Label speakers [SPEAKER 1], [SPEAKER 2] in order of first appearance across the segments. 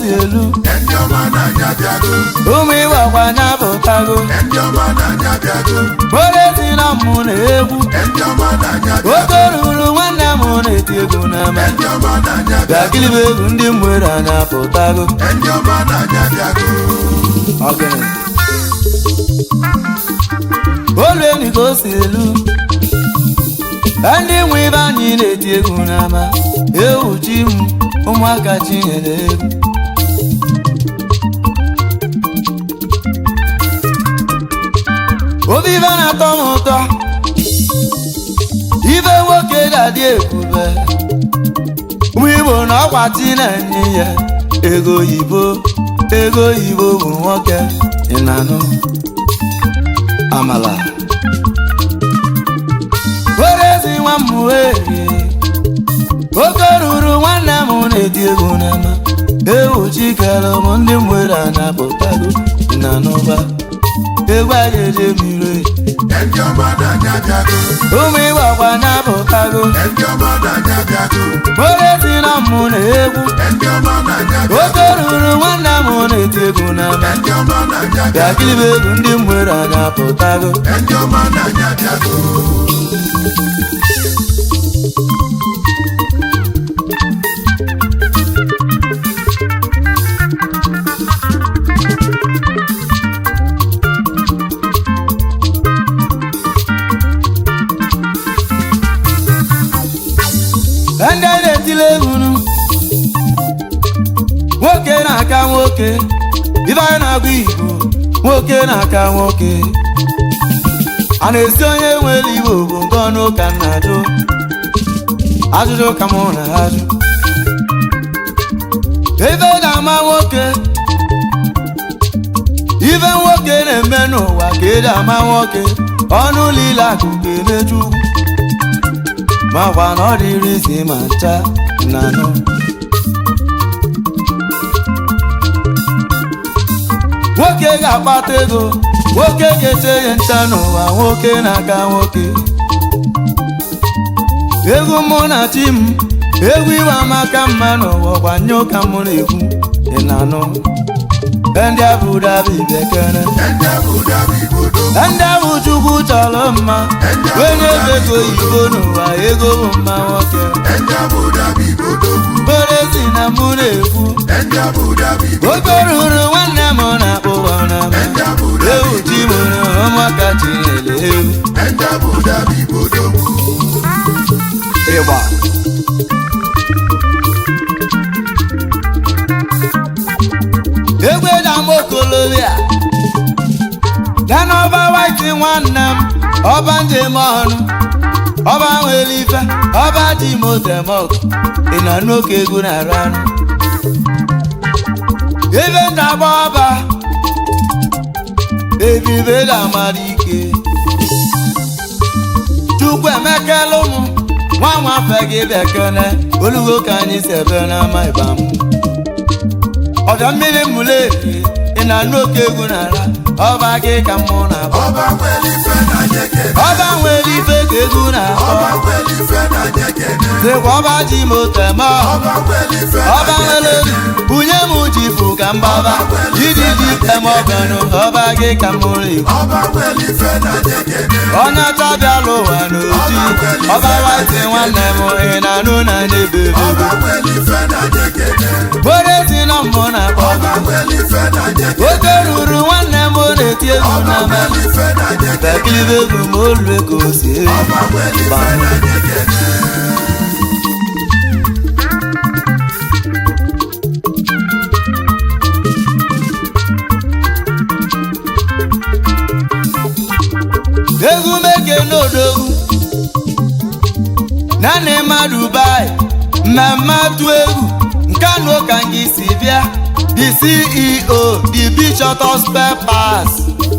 [SPEAKER 1] elu
[SPEAKER 2] ndị ọma na-anya bịago
[SPEAKER 1] ụmụ ịgbakwa anya pụtago
[SPEAKER 2] ndị ọma na-anya bịago
[SPEAKER 1] orezi na mụ na egwu
[SPEAKER 2] ndị ọma na-anya bịago
[SPEAKER 1] oke ruru nwanne m na-eti egwu n'ama
[SPEAKER 2] ndị ọma na-anya bịago
[SPEAKER 1] gakilibe egwu ndị mgbere anya pụtago
[SPEAKER 2] ndị ọma na-anya bịago
[SPEAKER 1] Ọgịnị. olu eni ka o si elu ka ndị nwe ibe anyị na-eti egwu n'ama ewu chi m ụmụaka chinyere egwu obi ibe na-atọ m ụtọ ibe nwoke ga-adị ebube ụmụ igbo na ọkwa chi na-enye ya ego oyibo ego oyibo bụ nwoke ịnanụ amala werezi nwa m wee oke ruru nwanne m na-eti egwu n'ama ewu chikere m ndị mwere anapụtago ịnanụba egwu anyị eje mmiri
[SPEAKER 2] ndị ọma na-anya bịago
[SPEAKER 1] ụmụ ịgbakwa napụtago
[SPEAKER 2] ndị ọma na-anya bịago
[SPEAKER 1] werezi na mụ na egwu
[SPEAKER 2] ndị ọma na-anya bịago
[SPEAKER 1] oke ruru nwanne m na-eti egwu n'ama
[SPEAKER 2] ndị ọma na-anya bịago
[SPEAKER 1] gakilibe egwu ndị mwere anya pụtago
[SPEAKER 2] ndị ọma na-anya bịago
[SPEAKER 1] ndị anyị na-etile egwu nu nwoke na-aka nwoke ibe anyị na-agụ igbo nwoke na-aka nwoke a na-esi onye nwere igbo bụ nke ọnụ ụka m na-ajụ ajụjụ ka mụ na ajụ ebe ga-ama nwoke ibe nwoke na-eme n'ụwa ka eji ama nwoke ọnụ lile akụ ga-emeju makwa na ọ dịrị isi ma ncha na nụ nwoke ga-akpata ego nwoke ga-eche ya ncha n'ụwa nwoke na-aka nwoke egwu mụ na chi m egwu iwe amaka mma n'ụwa gbanye ụka mụ na-ekwu ị na-anụ ndị abụ dabi bekere
[SPEAKER 2] ndị abụ dabi ibodo
[SPEAKER 1] ndị abụ chukwu chọrọ mma onye ego oyibo n'ụwa ego bụ mma nwoke
[SPEAKER 2] ndị abụ dabi ibodo
[SPEAKER 1] Berezi na mụ na-ekwu
[SPEAKER 2] ndị abụ dabi ibodo
[SPEAKER 1] oke ruru nwanne m na-akpụwa na m
[SPEAKER 2] ndị abụ dabi
[SPEAKER 1] ewu chi mụrụ ụmụaka chinyere ewu
[SPEAKER 2] ndị abụ dabi ibodo
[SPEAKER 1] ịgba egwe na mokolobia gaa n'ọba waiti nwanne m ọba njem ọnụ ọba nwere ife ọba ji motemọk ị nọ n'oke egwu na-arụ anụ ebe na-agba ọba ebibe ga-amara ike chukwu emekela ụmụ nwa nwafe gị bekene olugo ka anyị si ebe n'ama ịbam ọbịa mmiri mụrụ ebi ị na-anụ oke egwu n'ala ọba gị ka mụ na-agba
[SPEAKER 2] ọba nwere ife na nyekene
[SPEAKER 1] ọba nwere ife ka egwu na-akpọ
[SPEAKER 2] ọba nwere ife na nyekene
[SPEAKER 1] dịkwa ọba ji moto eme ọhụ
[SPEAKER 2] ọba nwere ife na
[SPEAKER 1] ọba nwere
[SPEAKER 2] nyekene
[SPEAKER 1] bunye m jifu ka mgbaba ijiji temọganụ ọba gị ka mụrụ ikwu
[SPEAKER 2] ọba nwere ife na nyekene
[SPEAKER 1] onye ọcha bịala ụwa n'oji ọba waiti nwanne m ị na-anụ na n'ebe
[SPEAKER 2] ọba nwere ife na nyekene
[SPEAKER 1] borezi na mmụ na-akpọ
[SPEAKER 2] ọba nwere ife na nyekene
[SPEAKER 1] oke ruru nwanne m na-eti egwu
[SPEAKER 2] ọba
[SPEAKER 1] na
[SPEAKER 2] nwere ife na nyekene
[SPEAKER 1] bekilibe egwu ma olu ego si egwu
[SPEAKER 2] ọba nwere ife na nyekene
[SPEAKER 1] egwu meke n'odogwu naanị mmadụ bai mmemme atụ egwu nke anụ ka gị si bịa the ceo the bishop of spare parts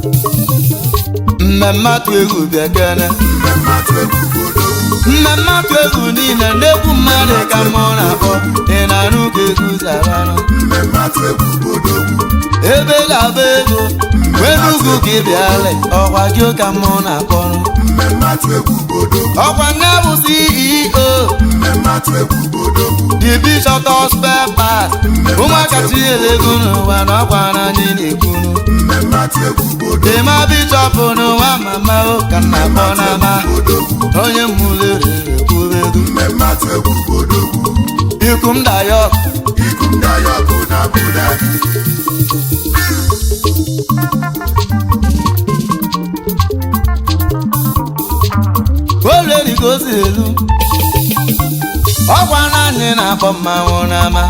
[SPEAKER 1] mmemme atụ egwu bịakene
[SPEAKER 2] mmemme atụ egwu obodo
[SPEAKER 1] mmemme atụ egwu niile n'egwu mmadụ ka mụ na-akpọ ị na-anụ ka egwu zaranụ
[SPEAKER 2] mmemme atụ egwu obodo
[SPEAKER 1] ebe ga-abụ ego wenugwu ka ị bịale ọkwa gị ka mụ na-akpọrọ
[SPEAKER 2] mmemme atụ egwu obodo
[SPEAKER 1] ọkwa nne bụ ceo
[SPEAKER 2] mmemme mmatụ egwu bodogwu
[SPEAKER 1] the bishop of spare part ụmụaka tinyere ego n'ụwa na ọkwa na anyị na-ekwunu
[SPEAKER 2] mme mmatụ egwu bodogwu
[SPEAKER 1] dema bishop n'ụwa mama ụka na akpọ n'ama
[SPEAKER 2] bodogwu
[SPEAKER 1] onye mmụlere ekwubego
[SPEAKER 2] mme mmatụ egwu bodogwu
[SPEAKER 1] ikwu m dayọk
[SPEAKER 2] iku ndị ahịa ọkụ na abụdabi
[SPEAKER 1] oleri ka o si elu ọkwa naanị na-akpọ mmanwụ n'ama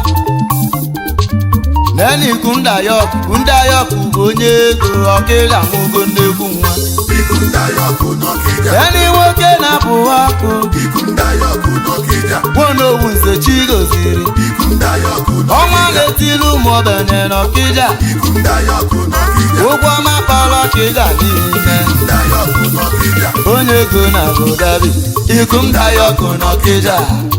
[SPEAKER 1] neni kundayọk kundayọk bụ onye ego ọkịga amụgo nnekwu nwa
[SPEAKER 2] iku ndị ahịa ọkụ n'ọkịja
[SPEAKER 1] neni nwoke na-apụ ọkụ
[SPEAKER 2] iku ndị ahịa ọkụ n'ọkịja
[SPEAKER 1] nwonowu nze chi goziri
[SPEAKER 2] iku ndị ahịa ọkụ
[SPEAKER 1] ọnwa
[SPEAKER 2] n'ọkịja
[SPEAKER 1] na-etiri ụmụ ogbenye n'ọkịja
[SPEAKER 2] iku ndị ahịa ọkụ n'ọkịja
[SPEAKER 1] ụgwọ ọma kpọrọ ọkịja niile
[SPEAKER 2] ndị ahịa ọkụ n'ọkịja
[SPEAKER 1] onye ego na abudabi ikum dayọkụ n'ọkịja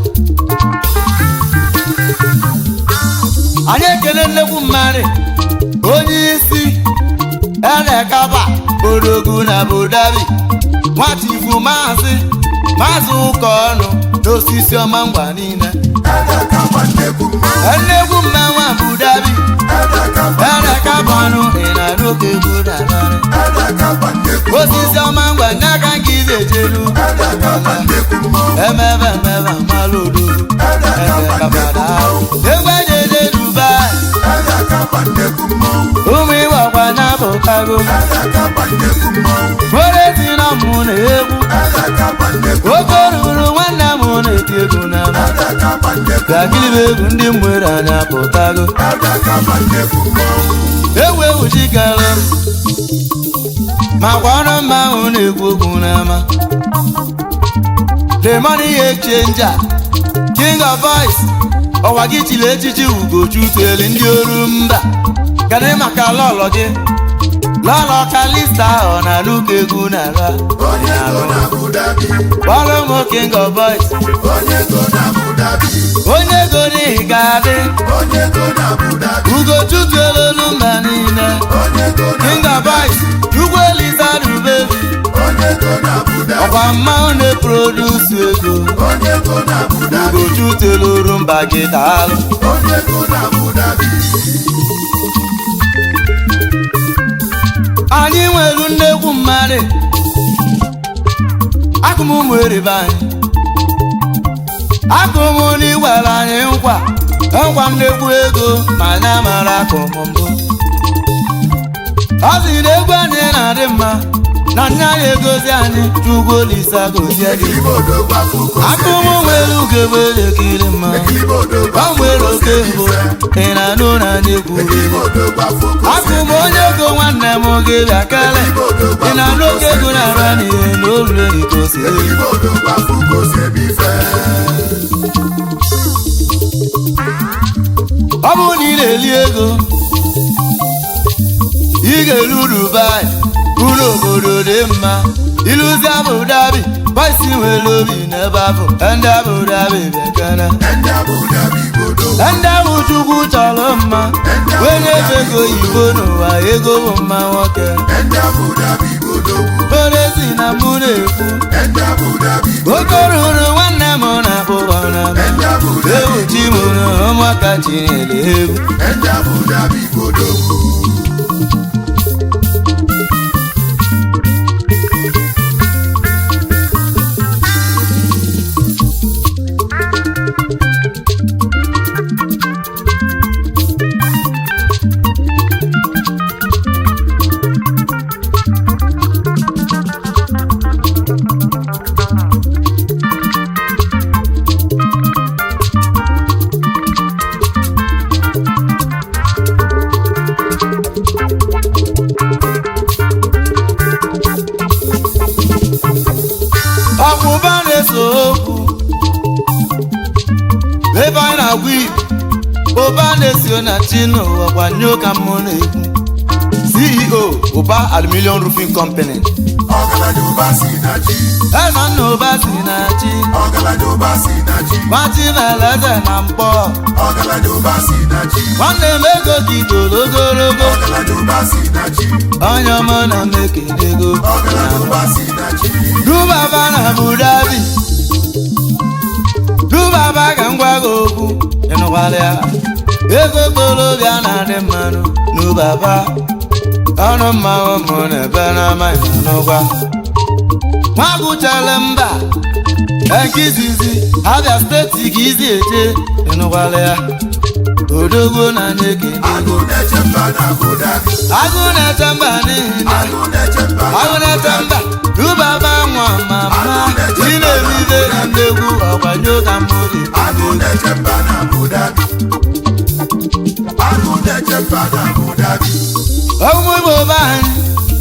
[SPEAKER 1] anyị ekele nnekwu mmadụ onye isi elekaba odogwu na abudabi nwata ifu maazị maazị ụka ọnụ n'osisi ọma ngwa niile
[SPEAKER 2] adaka gbannekwu mmanwụ
[SPEAKER 1] nnekwu mmanwụ abudabi
[SPEAKER 2] adaka
[SPEAKER 1] elekaba ọnụ ị na n'oge egwu dadarị
[SPEAKER 2] adaka gbannekwu
[SPEAKER 1] osisi ọma ngwa n'aka nke ị na-ejelu
[SPEAKER 2] adaka gbannekwu mmanwụ
[SPEAKER 1] emebe emebe amalụ odogwu egbe jeje dubai
[SPEAKER 2] adaka gbannekwu mmanwụ
[SPEAKER 1] ụmụ ịwakwa na-apụtago
[SPEAKER 2] adaka gbannekwu mmanwụ
[SPEAKER 1] nwere si na mụ na egwu
[SPEAKER 2] adaka gbannekwu
[SPEAKER 1] oke ruru nwanne m na-eti egwu na ama
[SPEAKER 2] adaka gbannekwu
[SPEAKER 1] gakịrịbụ egwu ndị mwere anya pụtago
[SPEAKER 2] adaka gbannekwu mmanwụ
[SPEAKER 1] ewu ewu chikere m makwa ọrụ mma ahụ na-ekwu okwu n'ama the money exchanger king of voice ọwa gị chiri echichi ugochutueli ndị oru mba kedụ maka lọlọ gị lọlọ kalista ọ na luka egwu na-ara
[SPEAKER 2] onye ego na abudabi
[SPEAKER 1] kpọrọ m king of voice
[SPEAKER 2] onye ego na abudabi
[SPEAKER 1] onye ego n'ihi ga-adị
[SPEAKER 2] onye ego na abudabi
[SPEAKER 1] ugochutuelu olu mba niile
[SPEAKER 2] onye ego na
[SPEAKER 1] king of voice chukwu elisa rubebi
[SPEAKER 2] onye ego na abudabi
[SPEAKER 1] ọkwa mmanwụ na-eprodusu ego
[SPEAKER 2] onye ego na abudabi
[SPEAKER 1] ugochuteluru mba gị daalụ
[SPEAKER 2] onye ego na abudabi
[SPEAKER 1] anyị nwere nnekwu mmadụ akụm ụmụ eribe anyị akụm n'iwere anyị nkwa nkwa nnekwu ego ma anyị amara akụm mbụ ọ sị na egwu anyị na-adị mma na nne anyị egozi anyị chukwu olisa gozie gị
[SPEAKER 2] ekilibodo gbafuko
[SPEAKER 1] akụm nwere ugegbe elekiri mma
[SPEAKER 2] ekilibodo
[SPEAKER 1] ọ nwere oke mbụ
[SPEAKER 2] gbafuko
[SPEAKER 1] ị na-anụ na anyị kwuru
[SPEAKER 2] ekilibodo gbafuko
[SPEAKER 1] akụ m onye ego nwanne m gị bịa kele ị na-anụ oke ego na-ara n'ihe na olule ikosi
[SPEAKER 2] ekilibodo gbafuko sebife
[SPEAKER 1] ọ bụrụ na ị na-eli ego ị ga-eru Dubai uru obodo dị mma ịlụzi Abu Dhabi bọisi nwere obi n'ebe afọ ndị Abu Dhabi bịakana
[SPEAKER 2] ndị abudabi bodo
[SPEAKER 1] ndị ahụ Chukwu chọrọ mma onye ji ego oyibo n'ụwa ego bụ mma nwoke
[SPEAKER 2] ndị abudabi bodo
[SPEAKER 1] onye si na mụ na-ekwu
[SPEAKER 2] ndị abudabi
[SPEAKER 1] oke ruru nwanne m na-akpụkpọ na m
[SPEAKER 2] ndị abudabi
[SPEAKER 1] ewu chi mụrụ ụmụaka chinyere egwu
[SPEAKER 2] ndị abudabi bodo
[SPEAKER 1] ọkwụba na-eso okwu ebe anyị na-agwa igbo ụba na-esi na chi n'ụwa gbanyụọ ka mụ na-ekwu ceo ụba aluminium roofing company
[SPEAKER 2] ọgaranya ụba si na ji
[SPEAKER 1] eze nna ụba si na chi
[SPEAKER 2] ọgaranya ụba si na ji
[SPEAKER 1] machi na eleze na mkpọ
[SPEAKER 2] ọgaranya ụba si na ji
[SPEAKER 1] nwanne m ego gị toro ogologo
[SPEAKER 2] ọgaranya ụba si na ji
[SPEAKER 1] onye ọma na m ekelego
[SPEAKER 2] ọgaranya ụba si na ji
[SPEAKER 1] dubaba na Abu Dhabi dubaba okwu ịnụkwala ya ego kolobịa na-adị mmanụ n'ụbaba ọnụ mmanwụ mụ na-ebe n'amaghị n'ụgwa nwa gụchala mba nke izizi abịa steeti ka izi eje ịnụkwala ya odogwu na na-ekene
[SPEAKER 2] agụ na-eche mba na Abu Dhabi
[SPEAKER 1] agụ na-eche mba n'ihi na
[SPEAKER 2] agụ na-eche mba na
[SPEAKER 1] agụ na-eche mba rụbaba nwa mama ị na-eribe na ndegwu ọgbanye ụka mmụrụ
[SPEAKER 2] agụ na-eche mba na Abu Dhabi agụ na-eche mba na Abu Dhabi
[SPEAKER 1] ụmụ igbo be anyị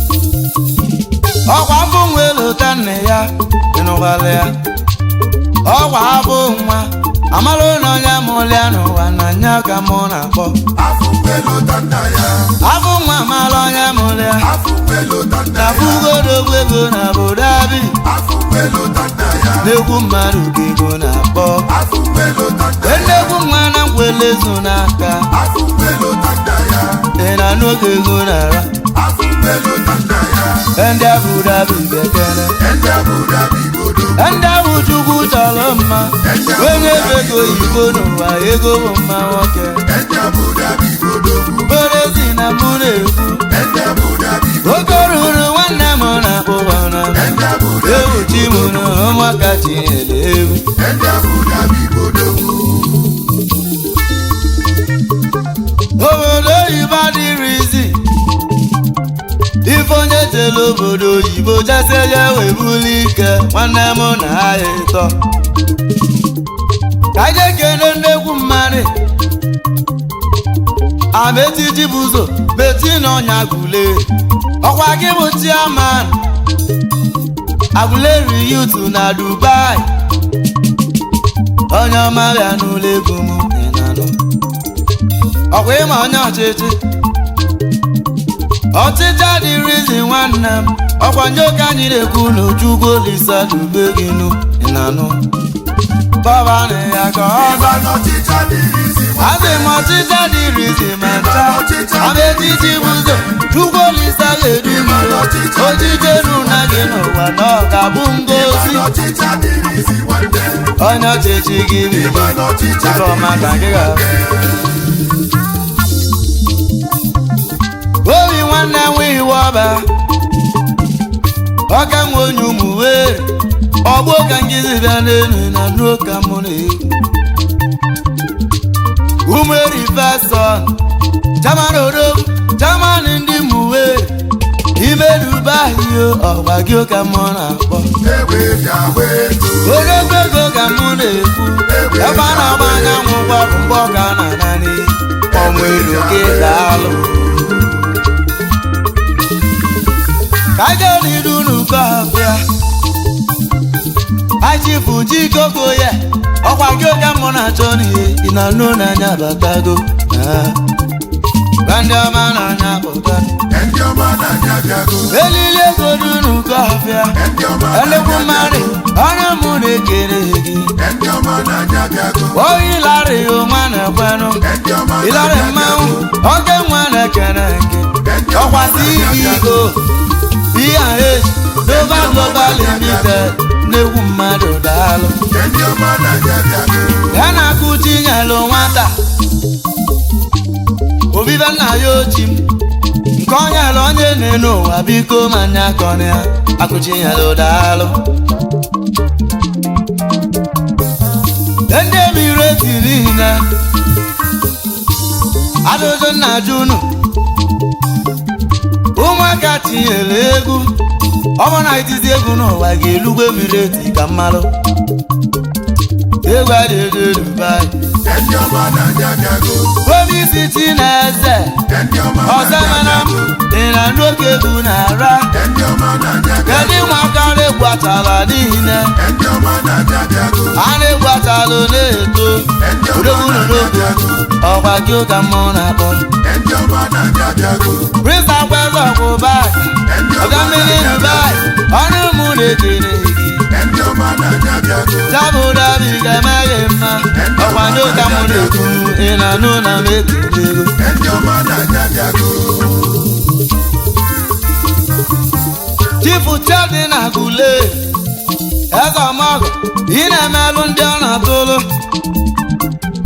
[SPEAKER 1] ọkwa afọ nwe lụta nne ya ịnụkwala ya ọkwa afọ nwa amalụ na onye mụlịa n'ụwa na nya ka mụ na-akpọ
[SPEAKER 2] afụ mgbelu ta nna ya
[SPEAKER 1] afọ nwa amalụ onye mụlịa
[SPEAKER 2] afụ mgbelu ta nna
[SPEAKER 1] na
[SPEAKER 2] ya
[SPEAKER 1] fugodogwu ego na bodabi
[SPEAKER 2] afụ mgbelu ta nna ya
[SPEAKER 1] n'egwu mmadụ ka ego na-akpọ
[SPEAKER 2] afụ mgbelu ta nna ya
[SPEAKER 1] nnegwu nwa na nkwelezu n'aka
[SPEAKER 2] afụ mgbelu ta nna ya
[SPEAKER 1] dị na n'oge ego na-ara
[SPEAKER 2] afụ mgbelu ta nna ya
[SPEAKER 1] ndị abụdabi bekere
[SPEAKER 2] ndị Abu Dhabi bodo
[SPEAKER 1] ndị ahụ chukwu chọrọ mma onye bụ ego oyibo n'ụwa ego bụ mma nwoke
[SPEAKER 2] ndị Abu Dhabi bodo
[SPEAKER 1] berezi na mụ na-ekwu
[SPEAKER 2] ndị Abu Dhabi
[SPEAKER 1] oke ruru nwanne m na akpụkpọ na
[SPEAKER 2] ndị Abu Dhabi
[SPEAKER 1] ewu chi m na ụmụaka chinyere egwu
[SPEAKER 2] ndị Abu Dhabi bodo
[SPEAKER 1] obodo oyibo adịrịzi ife onye jere obodo oyibo jesie wee buli ike nwanne m na ya ịtọ ka anyị ekele nnekwu mmadụ ametiji bụ ụzọ beti na ọnya agụle ọkwa gị bụ chiaman agụleri yutu na dubai onye ọma bịa n'ụlọ ego m ị na-anụ ọkwa ịma onye ọchịchị ọchịchị adịrịzi nwanne m ọkwa ndị ụka anyị na-ekwu n'ojugbo olisa dube gị nụ ị na-anụ gọvanọ ya ka ọ
[SPEAKER 2] ịgba n'ọchịchị adịghịzi
[SPEAKER 1] Asị m ọchịchị adịrịzi ma ncha Ametiti bụ ụzọ Chukwu Olisa ga-edu m Ojije ru na gị n'ụwa na ọ ga-abụ ngozi
[SPEAKER 2] n'ọchịchị adịghịzi nwanne
[SPEAKER 1] Onye ọchịchị gị bido
[SPEAKER 2] ịgba n'ọchịchị
[SPEAKER 1] Ife ọma ka gị ga Obi nwanne nwe iwe ọba Ọka nwe onye ụmụ were Ọgbọ ka ngizi bịa n'elu na n'ụka mụ na-ekwu Ụmụ eri feson Chairman Odogwu Chairman ndị mụwe Ime Dubai yo ọgba gị ka mụ na-akpọ
[SPEAKER 2] egbe eji agba ego
[SPEAKER 1] Ogogbo ego ka mụ na-ekwu Ebe a na-agba anyanwụ ụgbọ bụ mgbọ ka a na-ana n'iyi Ọmụ elu gị daalụ Ka a gaa n'iru n'uko abịa Achifu Chikoko ya ọkwa gị ka mụ na-achọ n'ihe ị na-anụ n'anya batago Ah. Gwa ndị ọma n'anya pụta
[SPEAKER 2] ndị ọma na-anya bịago
[SPEAKER 1] elili ego dị n'uko abịa
[SPEAKER 2] ndị ọma
[SPEAKER 1] elekwu mmadụ ọrụ mụ na-ekele gị
[SPEAKER 2] ndị ọma na-anya bịago
[SPEAKER 1] oyi larị nwa na-ekwenụ
[SPEAKER 2] ndị ọma
[SPEAKER 1] ịlarị mmanwụ oke nwa na-ekene gị ọkwa CEO PH Global Global Limited na-egwu mmadụ daalụ
[SPEAKER 2] ndị ọma na-anya bịago
[SPEAKER 1] ya na-akụ chinyelụ nwata obibe nna ya ochi m nke onye lụ onye na-enu ụwa biko manya kọna ya akụchinyelụ daalụ ndị emireti niile ajụjụ nna ajụ unu ụmụaka tinyere egwu ọ bụ na itizi egwu n'ụwa ga-elugbo emireti ka mmalụ egwu adịghị Dubai
[SPEAKER 2] ndị ọma na-anya bịago
[SPEAKER 1] Onyeisi Chineze
[SPEAKER 2] ndị ọma
[SPEAKER 1] ọzọ
[SPEAKER 2] na-anya
[SPEAKER 1] mana m
[SPEAKER 2] bịago
[SPEAKER 1] dị na n'oge egwu na-ara
[SPEAKER 2] ndị ọma na-anya bịago
[SPEAKER 1] kedu nwa karị egwu atala niile
[SPEAKER 2] ndị ọma na-anya bịago
[SPEAKER 1] a na-egwu atalụ na-eto
[SPEAKER 2] ndị ọma
[SPEAKER 1] odogwu
[SPEAKER 2] na-anya
[SPEAKER 1] n'oge
[SPEAKER 2] bịago
[SPEAKER 1] ọkwa gị ụka mmụọ na-akpọ
[SPEAKER 2] ndị ọma na-anya bịago
[SPEAKER 1] Prince Akweze ọkwụba
[SPEAKER 2] ndị
[SPEAKER 1] ọga
[SPEAKER 2] ọma
[SPEAKER 1] mmiri
[SPEAKER 2] na-anya
[SPEAKER 1] Dubai
[SPEAKER 2] bịago
[SPEAKER 1] ọnụ mụ na-ekele gị
[SPEAKER 2] ndị ọma na-anya bịago
[SPEAKER 1] Jabu Dabi ga-eme gị mma ọkwa ndị ụka mụ na-ekwu ị na-anụ na m ekele ego
[SPEAKER 2] ndị ọma na-anya bịago
[SPEAKER 1] chifu chedi na gule eze ọmọgụ ị na-emelụ ndị ọ na-atụlụ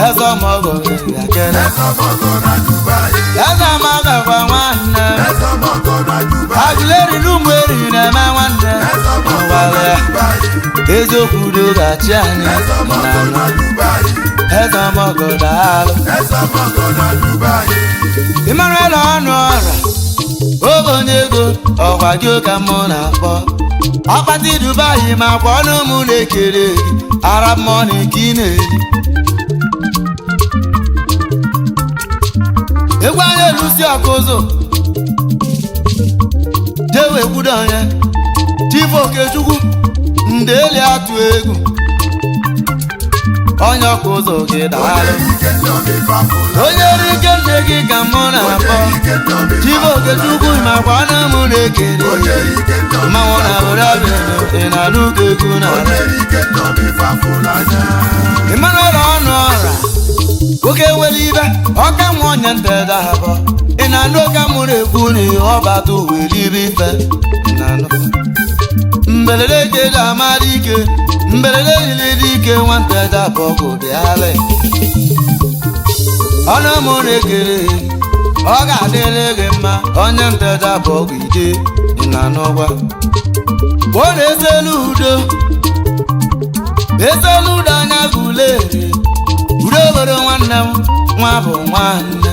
[SPEAKER 1] eze ọmọgọ ekene
[SPEAKER 2] Ezọmọgọ na Dubai.
[SPEAKER 1] eze ọmọgọ kwa nwanne
[SPEAKER 2] Ezọmọgọ na Dubai.
[SPEAKER 1] agụleri n'ụmụ eri na-eme nwanne
[SPEAKER 2] Ezọmọgọ
[SPEAKER 1] ụwara
[SPEAKER 2] na
[SPEAKER 1] ya
[SPEAKER 2] Dubai.
[SPEAKER 1] eziokwu udo ga-achị anyị
[SPEAKER 2] Ezọmọgọ
[SPEAKER 1] na
[SPEAKER 2] na Dubai.
[SPEAKER 1] eze ọmọgọ daalụ
[SPEAKER 2] Ezọmọgọ na Dubai.
[SPEAKER 1] Emmanuel ọnụ ọra oge onye ego ọkwa gị ka mụ na-akpọ ọkpati Dubai ma kwa ọnụ mụ na-ekere gị Arab money ka ị na-eri egwu anya elusi ọkụzụ jewe kwudo onye Chief Okechukwu ndeli atụ egwu onye ọkụ ụzọ gị daalụ
[SPEAKER 2] Ike ndị ọdịfa fụla.
[SPEAKER 1] onye ri ike nne gị ka mụ na-akpọ
[SPEAKER 2] Ike ndị ọdịfa
[SPEAKER 1] Chief Okechukwu makwa na mụ na-ekele
[SPEAKER 2] Onye ike ndị ọdịfa
[SPEAKER 1] mmanwụ na obodo abịa ị na-anụ ka egwu na
[SPEAKER 2] Onye ike ndị ọdịfa fụla anya.
[SPEAKER 1] Emmanuel ọnụ ọra oke nwere ibe ọka nwa onye nteda abọ ị na-anụ ka mụ na-ekwu na ọbata were ibe ife ị na-anụ mberede ka eji amara ike mberede yiri dị ike nwanteda abọ ka bịala ọnụ mụ na-ekele ọ ga-adịrị gị mma onye nteda abọ gị ide ị na-anụ gwa ka ọ na-ezelu udo ezelu udo anya bụ uleri udo obodo nwanne m nwa bụ nwanne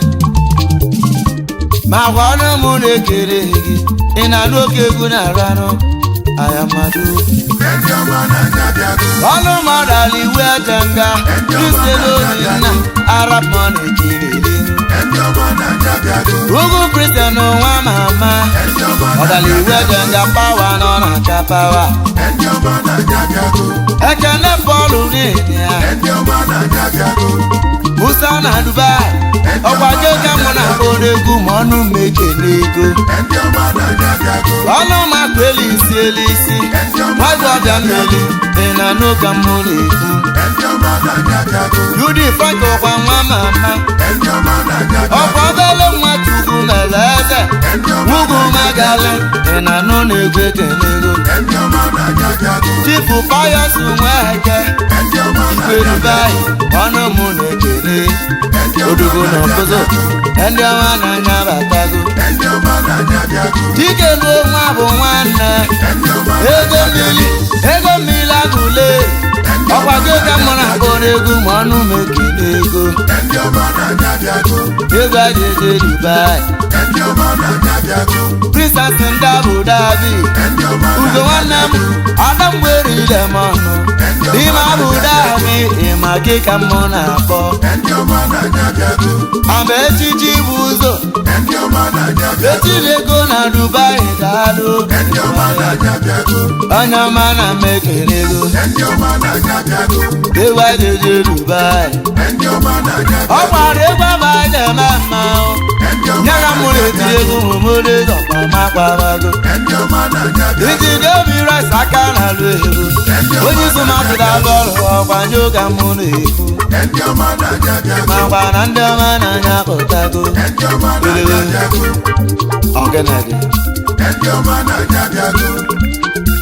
[SPEAKER 1] ma gwa ọnụ m na-ekere gị ị na-anụ oke egwu na-aranụ aya mmadụ
[SPEAKER 2] Ndị ọma na-anya bịago.
[SPEAKER 1] ọnụ mmadụ iwu eje nga kristian nna arab money kiriri
[SPEAKER 2] Ndị ọma na-anya bịago.
[SPEAKER 1] ugwu kristian nwa mama
[SPEAKER 2] Ndị ọma
[SPEAKER 1] ọdala iwu eje nga pawa nọ na aka pawa
[SPEAKER 2] Ndị ọma na-anya bịago.
[SPEAKER 1] ekene pọl n'ịdị ya
[SPEAKER 2] Ndị ọma na-anya bịago.
[SPEAKER 1] musa na dubai ọkwa jeka mụ na akpọrọ egwu ma ọnụ m ekele ego
[SPEAKER 2] Ndị ọma na-anya bịago.
[SPEAKER 1] ọnụ m akpeli isi elu isi nwagị ọbịa mmeri ị na n'ụka mụ na-ekwu
[SPEAKER 2] Ndị ọma na-anya bịago.
[SPEAKER 1] yudi frank ọkwa nwa mama
[SPEAKER 2] Ndị ọma na-anya bịago.
[SPEAKER 1] ọkwa obele nwa chukwu mere eze
[SPEAKER 2] Ndị ọma
[SPEAKER 1] ugwu magali ị na nụ na-egwu ekele ego
[SPEAKER 2] Ndị ọma na-anya bịago.
[SPEAKER 1] chifu payọs nweke
[SPEAKER 2] Ndị ọma
[SPEAKER 1] ikpe
[SPEAKER 2] na-anya
[SPEAKER 1] dubai ọnụ mụ na-ekele
[SPEAKER 2] Ndị ọma
[SPEAKER 1] odogo na
[SPEAKER 2] na-anya
[SPEAKER 1] ọkụzọ ndị ọma na-anya batago
[SPEAKER 2] Ndị ọma na-anya bịago.
[SPEAKER 1] dike ruo nwa bụ nwanne
[SPEAKER 2] Ndị ọma
[SPEAKER 1] ego mmiri ego mmiri agụle ọkwa gị ka mụ na akpọrọ egwu ma ọnụ m ekele ego
[SPEAKER 2] Ndị ọma na-anya bịago.
[SPEAKER 1] ego aja eje dubai
[SPEAKER 2] Ndị ọma na-anya bịago.
[SPEAKER 1] princess ndị abụ dabi
[SPEAKER 2] Ndị ọma
[SPEAKER 1] ugo nwanne m ada mgberi ile m ọnụ n'ime abụ dabi ịma gị ka mụ na-akpọ
[SPEAKER 2] Ndị ọma na-anya bịago.
[SPEAKER 1] amba echichi bụ ụzọ
[SPEAKER 2] Ndị ọma na-anya bịago.
[SPEAKER 1] etili ego na dubai daalụ
[SPEAKER 2] Ndị ọma na-anya bịago.
[SPEAKER 1] onye ọma na m ekele ego
[SPEAKER 2] Ndị ọma na-anya bịago.
[SPEAKER 1] ego aja eje dubai
[SPEAKER 2] Ndị ọma na-anya
[SPEAKER 1] ọ
[SPEAKER 2] bịago.
[SPEAKER 1] gbara egwu ama aja eme mma o.
[SPEAKER 2] Ndị ọma
[SPEAKER 1] nye ka mụ na-eti
[SPEAKER 2] na-anya
[SPEAKER 1] egwu momode zọkwa makpabago
[SPEAKER 2] Ndị ọma na-anya bịago.
[SPEAKER 1] iji dị obi rice aka na alụ ego onye isi mmadụ na-alụ ọrụ ọkwa nye oge mụ na-ekwu
[SPEAKER 2] Ndị ọma na-anya bịago.
[SPEAKER 1] ma gwa na ndị ọma na-anya pụtago
[SPEAKER 2] Ndị ọma na-anya bịago.
[SPEAKER 1] ọgịnịdị
[SPEAKER 2] Ndị ọma na-anya bịago.